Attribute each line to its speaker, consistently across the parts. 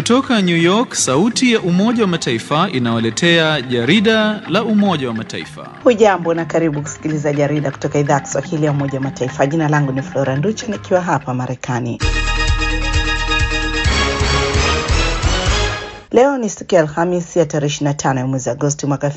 Speaker 1: Kutoka New York, sauti ya Umoja wa Mataifa inawaletea jarida la Umoja wa Mataifa.
Speaker 2: Hujambo na karibu kusikiliza jarida kutoka idhaa ya Kiswahili ya Umoja wa Mataifa. Jina langu ni Flora Nducha nikiwa hapa Marekani. Leo ni siku ya Alhamisi ya tarehe 25 ya mwezi Agosti mwaka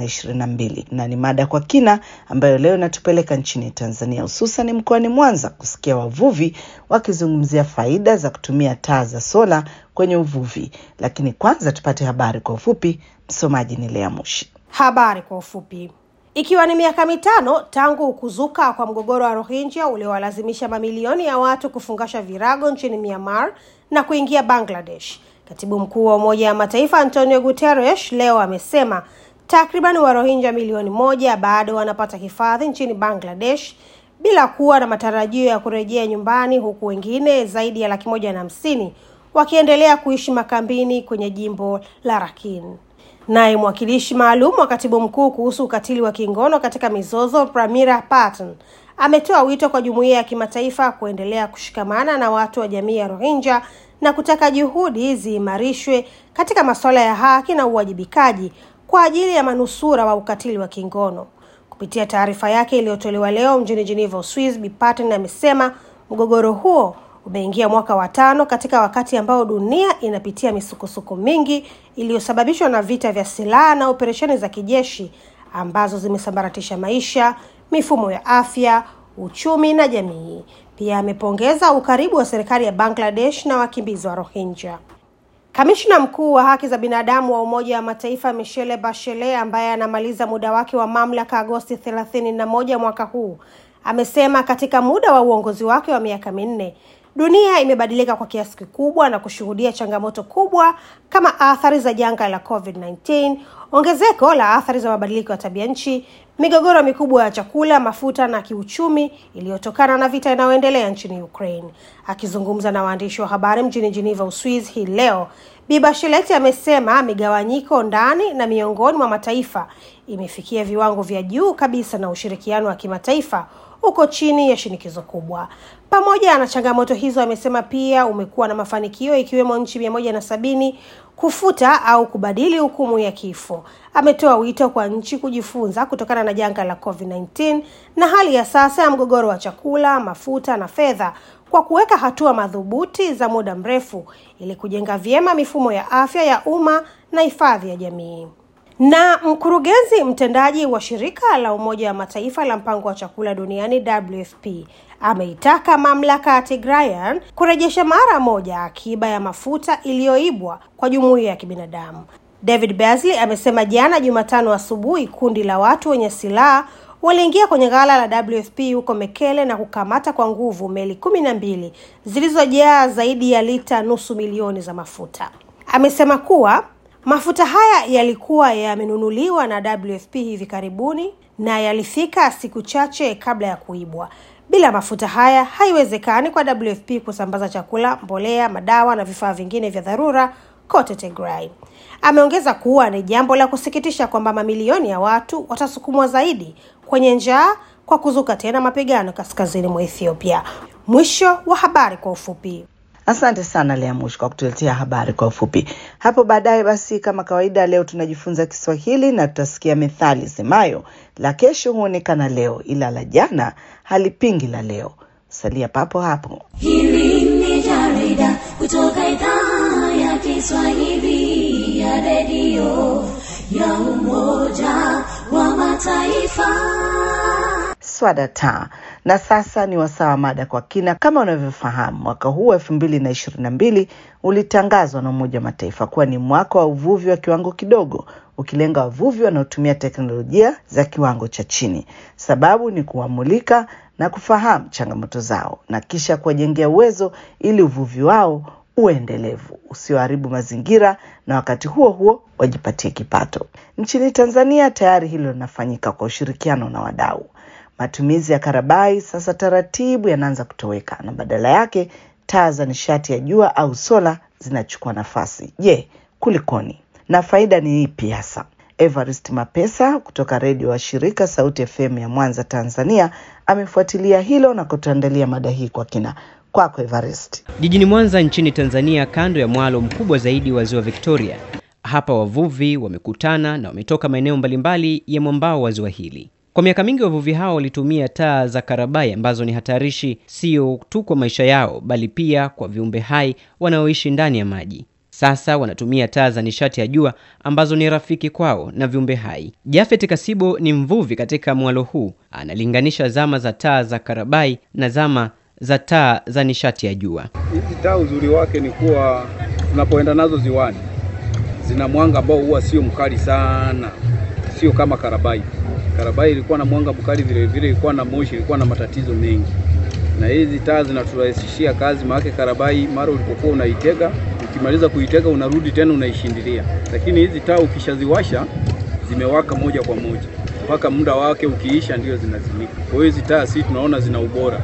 Speaker 2: 2022 na ni mada kwa kina ambayo leo inatupeleka nchini Tanzania, hususan mkoani Mwanza kusikia wavuvi wakizungumzia faida za kutumia taa za sola kwenye uvuvi. Lakini kwanza tupate habari kwa ufupi. Msomaji ni Lea Mushi.
Speaker 3: Habari kwa ufupi. Ikiwa ni miaka mitano tangu kuzuka kwa mgogoro wa Rohingya uliowalazimisha mamilioni ya watu kufungasha virago nchini Myanmar na kuingia Bangladesh, Katibu mkuu wa Umoja wa Mataifa Antonio Guterres leo amesema takriban Warohinja milioni moja bado wanapata hifadhi nchini Bangladesh bila kuwa na matarajio ya kurejea nyumbani, huku wengine zaidi ya laki moja na hamsini wakiendelea kuishi makambini kwenye jimbo la Rakhine. Naye mwakilishi maalum wa katibu mkuu kuhusu ukatili wa kingono katika mizozo Pramila Patten ametoa wito kwa jumuiya ya kimataifa kuendelea kushikamana na watu wa jamii ya Rohingya na kutaka juhudi ziimarishwe katika masuala ya haki na uwajibikaji kwa ajili ya manusura wa ukatili wa kingono. Kupitia taarifa yake iliyotolewa leo mjini Geneva, Uswizi, Bi Patten amesema mgogoro huo umeingia mwaka wa tano katika wakati ambao dunia inapitia misukosuko mingi iliyosababishwa na vita vya silaha na operesheni za kijeshi ambazo zimesambaratisha maisha, mifumo ya afya, uchumi na jamii. Pia amepongeza ukaribu wa serikali ya Bangladesh na wakimbizi wa Rohingya. Kamishna mkuu wa haki za binadamu wa Umoja wa Mataifa Michelle Bachelet ambaye anamaliza muda wake wa mamlaka Agosti thelathini na moja mwaka huu amesema katika muda wa uongozi wake wa miaka minne dunia imebadilika kwa kiasi kikubwa na kushuhudia changamoto kubwa kama athari za janga la COVID-19, ongezeko la athari za mabadiliko ya tabia nchi, migogoro mikubwa ya chakula, mafuta na kiuchumi iliyotokana na vita inayoendelea nchini Ukraine. Akizungumza na waandishi wa habari mjini Geneva, Uswizi hii leo, Bi Bachelet amesema migawanyiko ndani na miongoni mwa mataifa imefikia viwango vya juu kabisa na ushirikiano wa kimataifa uko chini ya shinikizo kubwa. Pamoja na changamoto hizo, amesema pia umekuwa na mafanikio ikiwemo nchi mia moja na sabini kufuta au kubadili hukumu ya kifo. Ametoa wito kwa nchi kujifunza kutokana na janga la COVID-19 na hali ya sasa ya mgogoro wa chakula, mafuta na fedha kwa kuweka hatua madhubuti za muda mrefu ili kujenga vyema mifumo ya afya ya umma na hifadhi ya jamii. Na mkurugenzi mtendaji wa shirika la Umoja wa Mataifa la mpango wa chakula duniani WFP ameitaka mamlaka ya Tigrayan kurejesha mara moja akiba ya mafuta iliyoibwa kwa jumuiya ya kibinadamu. David Beasley amesema jana Jumatano asubuhi kundi la watu wenye silaha waliingia kwenye ghala la WFP huko Mekele na kukamata kwa nguvu meli kumi na mbili zilizojaa zaidi ya lita nusu milioni za mafuta. Amesema kuwa mafuta haya yalikuwa yamenunuliwa na WFP hivi karibuni na yalifika siku chache kabla ya kuibwa. Bila mafuta haya haiwezekani kwa WFP kusambaza chakula, mbolea, madawa na vifaa vingine vya dharura kote Tigray. Ameongeza kuwa ni jambo la kusikitisha kwamba mamilioni ya watu watasukumwa zaidi kwenye njaa kwa kuzuka tena mapigano kaskazini mwa Ethiopia. Mwisho wa habari kwa ufupi.
Speaker 2: Asante sana Lea Mushi kwa kutuletea habari kwa ufupi. Hapo baadaye basi, kama kawaida, leo tunajifunza Kiswahili na tutasikia methali semayo la kesho huonekana leo, ila la jana halipingi la leo. Salia papo hapo.
Speaker 4: Hili ni jarida kutoka idhaa ya Kiswahili ya redio ya Umoja wa Mataifa.
Speaker 2: Swadata. Na sasa ni wasaa wa mada kwa kina. Kama unavyofahamu, mwaka huu wa elfu mbili na ishirini na mbili ulitangazwa na Umoja wa Mataifa kuwa ni mwaka wa uvuvi wa kiwango kidogo, ukilenga wavuvi wanaotumia teknolojia za kiwango cha chini. Sababu ni kuwamulika na kufahamu changamoto zao na kisha kuwajengea uwezo ili uvuvi wao uwe endelevu, usioharibu mazingira na wakati huo huo wajipatie kipato. Nchini Tanzania tayari hilo linafanyika kwa ushirikiano na wadau. Matumizi ya karabai sasa taratibu yanaanza kutoweka na badala yake taa za nishati ya jua au sola zinachukua nafasi. Je, kulikoni na faida ni ipi hasa? Evarist Mapesa kutoka redio wa shirika Sauti FM ya Mwanza, Tanzania, amefuatilia hilo na kutuandalia mada hii kwa kina. Kwako Evarist.
Speaker 5: Jijini Mwanza nchini Tanzania, kando ya mwalo mkubwa zaidi wa ziwa Victoria, hapa wavuvi wamekutana na wametoka maeneo mbalimbali ya mwambao wa ziwa hili. Kwa miaka mingi wavuvi hao walitumia taa za karabai ambazo ni hatarishi sio tu kwa maisha yao, bali pia kwa viumbe hai wanaoishi ndani ya maji. Sasa wanatumia taa za nishati ya jua ambazo ni rafiki kwao na viumbe hai. Jafet Kasibo ni mvuvi katika mwalo huu, analinganisha zama za taa za karabai na zama za taa za nishati ya jua.
Speaker 6: Hizi taa uzuri wake ni kuwa tunapoenda nazo ziwani zina mwanga ambao huwa sio mkali sana, sio kama karabai. Karabai ilikuwa na mwanga mkali, vile vile ilikuwa na moshi, ilikuwa na matatizo mengi, na hizi taa zinaturahisishia kazi. Maana karabai mara ulipokuwa unaitega, ukimaliza kuitega unarudi tena unaishindilia, lakini hizi taa ukishaziwasha zimewaka moja kwa moja mpaka muda wake ukiisha ndio zinazimika. Kwa hiyo hizi taa si tunaona zina ubora,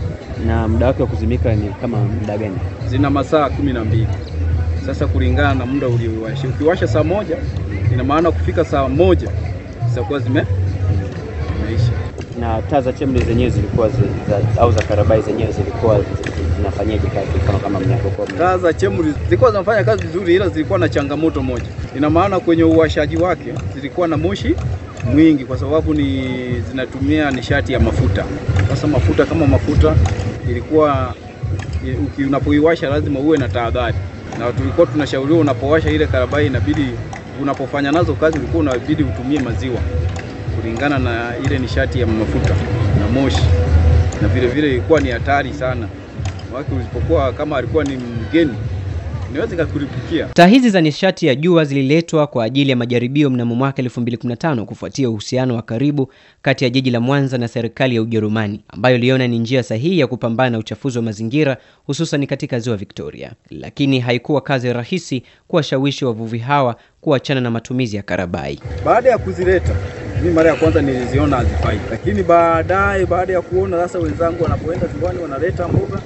Speaker 5: Na muda wake wa kuzimika ni kama muda gani?
Speaker 6: zina masaa kumi na mbili. Sasa kulingana na muda uliowasha, ukiwasha saa moja, ina maana kufika saa moja zitakuwa zime zimeisha.
Speaker 5: Na taa za chemli zenyewe zilikuwa zi, za, au za karabai zenyewe zilikuwa zi- zi- zinafanyaje kazi kama kama mnavyokuwa mna-
Speaker 6: Taa za chemri zilikuwa zinafanya kazi vizuri, ila zilikuwa na changamoto moja. Ina maana kwenye uwashaji wake zilikuwa na moshi mwingi, kwa sababu ni zinatumia nishati ya mafuta. Sasa mafuta kama mafuta ilikuwa uki- unapoiwasha lazima uwe na tahadhari, na tulikuwa tunashauriwa unapowasha ile karabai, inabidi unapofanya nazo kazi, ulikuwa unabidi utumie maziwa kulingana na ile nishati ya mafuta na moshi, na vile vile ilikuwa ni hatari sana wake usipokuwa kama alikuwa ni mgeni inaweza ikakulipukia.
Speaker 5: Taa hizi za nishati ya jua zililetwa kwa ajili ya majaribio mnamo mwaka 2015 kufuatia uhusiano wa karibu kati ya jiji la Mwanza na serikali ya Ujerumani ambayo iliona ni njia sahihi ya kupambana na uchafuzi wa mazingira hususan katika ziwa Victoria. Lakini haikuwa kazi rahisi kuwashawishi wavuvi hawa kuachana na matumizi ya karabai.
Speaker 6: Baada ya kuzileta mimi mara ya kwanza niliziona hazifai, lakini baadaye baada ya kuona sasa wenzangu wanapoenda ziwani wanaleta mboga,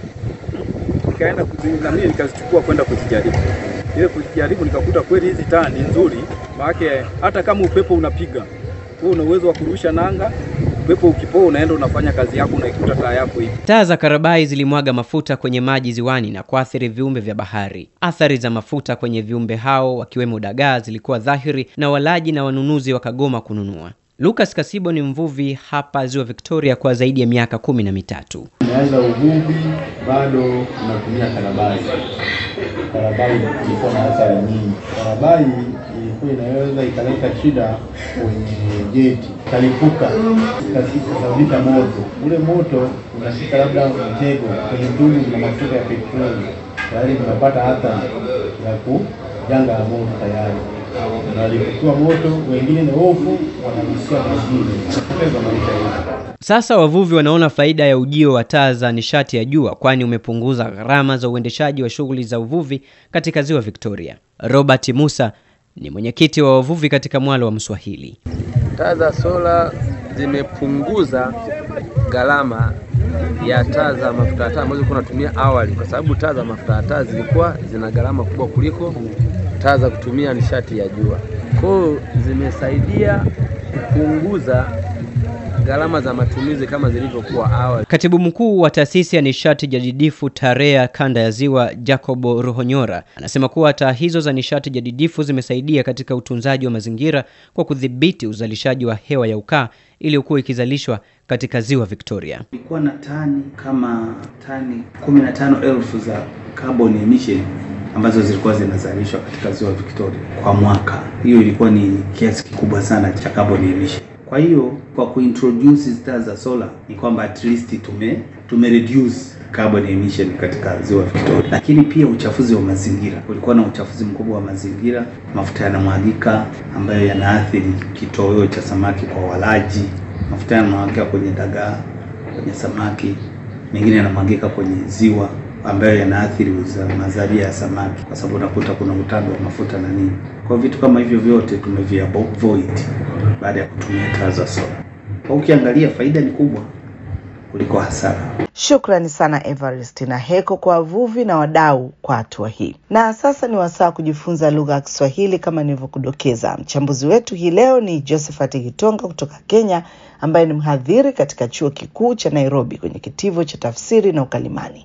Speaker 6: nikaenda kuzi- na mimi nikazichukua kwenda kuzijaribu. Ile kuzijaribu nikakuta kweli hizi taa ni nzuri, maana hata kama upepo unapiga wewe una uwezo wa kurusha nanga, upepo ukipoa unaenda unafanya kazi yako, unaikuta taa yako hivi.
Speaker 5: Taa za karabai zilimwaga mafuta kwenye maji ziwani na kuathiri viumbe vya bahari. Athari za mafuta kwenye viumbe hao wakiwemo dagaa zilikuwa dhahiri na walaji na wanunuzi wakagoma kununua. Lucas Kasibo ni mvuvi hapa ziwa Victoria kwa zaidi ya miaka kumi na mitatu.
Speaker 7: Nimeanza uvuvi bado tunatumia karabai. Karabai ilikuwa na athari nyingi. Karabai ilikuwa inaweza ikaleta shida kwenye jeti, ikalipuka, ikasababisha moto. Ule moto unashika labda mtego kwenye mtungi na mafuta ya petroli, tayari tunapata athari ya ku janga la moto tayari nalipukiwa moto, wengine ni hofu, wanarushia majini, kupoteza maisha yetu.
Speaker 5: Sasa wavuvi wanaona faida ya ujio wa taa za nishati ya jua, kwani umepunguza gharama za uendeshaji wa shughuli za uvuvi katika ziwa Victoria. Robert Musa ni mwenyekiti wa wavuvi katika mwalo wa Mswahili.
Speaker 8: Taa za sola zimepunguza gharama ya taa za mafuta ya taa ambazo tulikuwa tunatumia awali, kwa sababu taa za mafuta ya taa zilikuwa zina gharama kubwa kuliko taa za kutumia nishati ya jua. Kwa hiyo zimesaidia kupunguza gharama za matumizi kama zilivyokuwa awali.
Speaker 5: Katibu mkuu wa taasisi ya nishati jadidifu TAREA kanda ya ziwa Jacobo Ruhonyora anasema kuwa taa hizo za nishati jadidifu zimesaidia katika utunzaji wa mazingira kwa kudhibiti uzalishaji wa hewa ya ukaa iliyokuwa ikizalishwa katika ziwa Victoria.
Speaker 9: Kulikuwa na tani kama tani 15,000 za carbon emission ambazo zilikuwa zinazalishwa katika ziwa Victoria kwa mwaka. Hiyo ilikuwa ni kiasi kikubwa sana cha carbon emission. Kwa hiyo kwa kuintroduce taa za solar ni kwamba at least tume tume reduce carbon emission katika ziwa Victoria, lakini pia uchafuzi wa mazingira. Kulikuwa na uchafuzi mkubwa wa mazingira, mafuta yanamwagika ambayo yanaathiri kitoweo cha samaki kwa walaji, mafuta yanamwagika kwenye dagaa, kwenye samaki, mengine yanamwagika kwenye ziwa ambayo yanaathiri uza- mazalia ya samaki, kwa sababu unakuta kuna utando wa mafuta na nini. Kwa vitu kama hivyo vyote tumeviavoid baada ya kutumia taa za sola. Kwa ukiangalia faida ni kubwa kuliko hasara.
Speaker 2: Shukrani sana Everest na Heko kwa wavuvi na wadau kwa hatua hii. Na sasa ni wasaa wa kujifunza lugha ya Kiswahili kama nilivyokudokeza. Mchambuzi wetu hii leo ni Josephat Gitonga kutoka Kenya, ambaye ni mhadhiri katika chuo kikuu cha Nairobi kwenye kitivo cha tafsiri na ukalimani.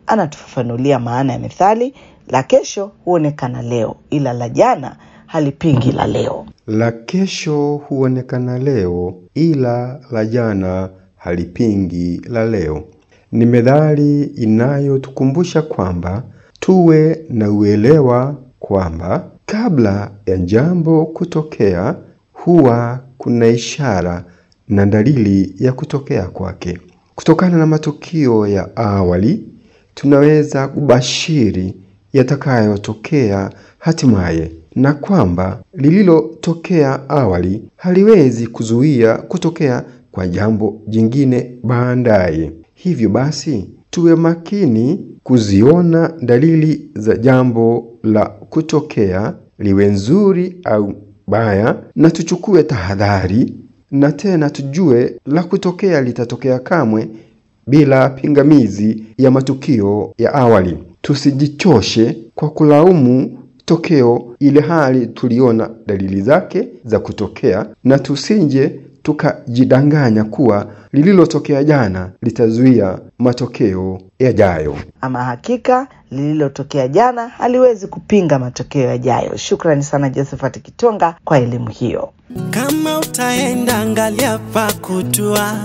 Speaker 2: anatufafanulia maana ya methali la kesho huonekana leo, ila la jana halipingi la leo.
Speaker 10: La kesho huonekana leo, ila la jana halipingi la leo. Ni methali inayotukumbusha kwamba tuwe na uelewa kwamba kabla ya jambo kutokea huwa kuna ishara na dalili ya kutokea kwake. Kutokana na matukio ya awali, tunaweza kubashiri yatakayotokea hatimaye, na kwamba lililotokea awali haliwezi kuzuia kutokea kwa jambo jingine baadaye. Hivyo basi, tuwe makini kuziona dalili za jambo la kutokea, liwe nzuri au baya, na tuchukue tahadhari, na tena tujue la kutokea litatokea kamwe bila pingamizi ya matukio ya awali. Tusijichoshe kwa kulaumu tokeo ile hali tuliona dalili zake za kutokea, na tusinje tukajidanganya kuwa lililotokea jana litazuia matokeo yajayo.
Speaker 2: Ama hakika lililotokea jana haliwezi kupinga matokeo yajayo. Shukrani sana Josephat Kitonga kwa elimu hiyo.
Speaker 11: Kama utaenda angalia pa kutua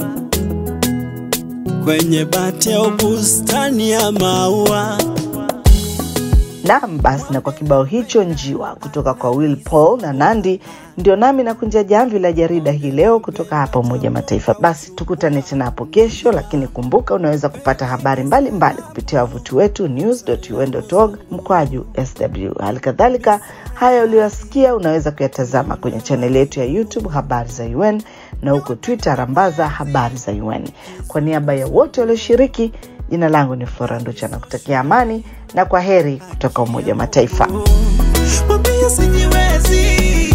Speaker 11: kwenye bati au bustani ya maua.
Speaker 2: Naam, basi na kwa kibao hicho njiwa kutoka kwa Will Paul na Nandi, ndio nami nakunja jamvi la jarida hii leo kutoka hapa Umoja wa Mataifa. Basi tukutane tena hapo kesho, lakini kumbuka unaweza kupata habari mbalimbali mbali kupitia wavuti wetu news.un.org mkwaju sw. Hali kadhalika haya uliyosikia unaweza kuyatazama kwenye chaneli yetu ya YouTube habari za UN na huko Twitter rambaza habari za UN. Kwa niaba ya wote walioshiriki, jina langu ni Flora Nducha na kutakia amani na kwa heri kutoka Umoja wa Mataifa.
Speaker 11: Mwambie sijiwezi